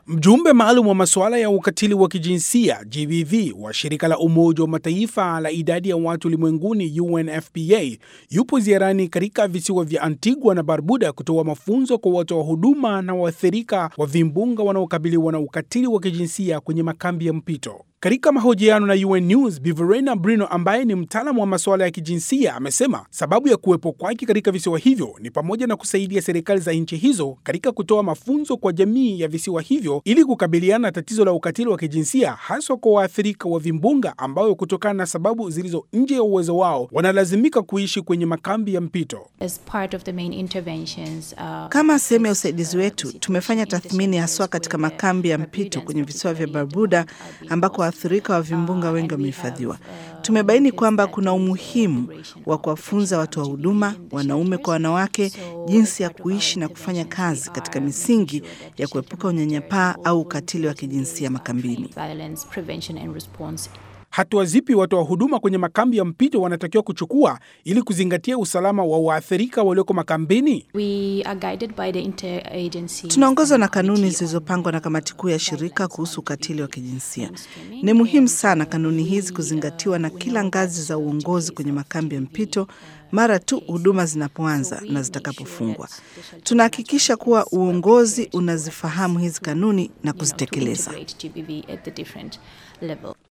Mjumbe maalum wa masuala ya ukatili wa kijinsia GBV wa shirika la Umoja wa Mataifa la idadi ya watu ulimwenguni UNFPA yupo ziarani katika visiwa vya Antigua na Barbuda kutoa mafunzo kwa watoa huduma na waathirika wa vimbunga wanaokabiliwa na ukatili wa kijinsia kwenye makambi ya mpito. Katika mahojiano na UN News, Bi Verena Brino ambaye ni mtaalamu wa masuala ya kijinsia amesema sababu ya kuwepo kwake katika visiwa hivyo ni pamoja na kusaidia serikali za nchi hizo katika kutoa mafunzo kwa jamii ya visiwa hivyo ili kukabiliana na tatizo la ukatili wa kijinsia haswa kwa waathirika wa vimbunga ambao kutokana na sababu zilizo nje ya uwezo wao wanalazimika kuishi kwenye makambi ya mpito. As part of the main interventions, uh, Kama sehemu ya usaidizi wetu, tumefanya tathmini haswa katika makambi ya mpito kwenye visiwa vya Barbuda ambako waathirika wa vimbunga wengi wamehifadhiwa. Tumebaini kwamba kuna umuhimu wa kuwafunza watu wa huduma, wanaume kwa wanawake, jinsi ya kuishi na kufanya kazi katika misingi ya kuepuka unyanyapaa au ukatili wa kijinsia makambini. violence prevention and response Hatua zipi watoa huduma kwenye makambi ya mpito wanatakiwa kuchukua ili kuzingatia usalama wa waathirika walioko makambini? We are guided by the interagency. Tunaongozwa na kanuni zilizopangwa na kamati kuu ya shirika kuhusu ukatili wa kijinsia. Ni muhimu sana kanuni hizi kuzingatiwa na kila ngazi za uongozi kwenye makambi ya mpito mara tu huduma zinapoanza na zitakapofungwa. Tunahakikisha kuwa uongozi unazifahamu hizi kanuni na kuzitekeleza. GBV at the different level.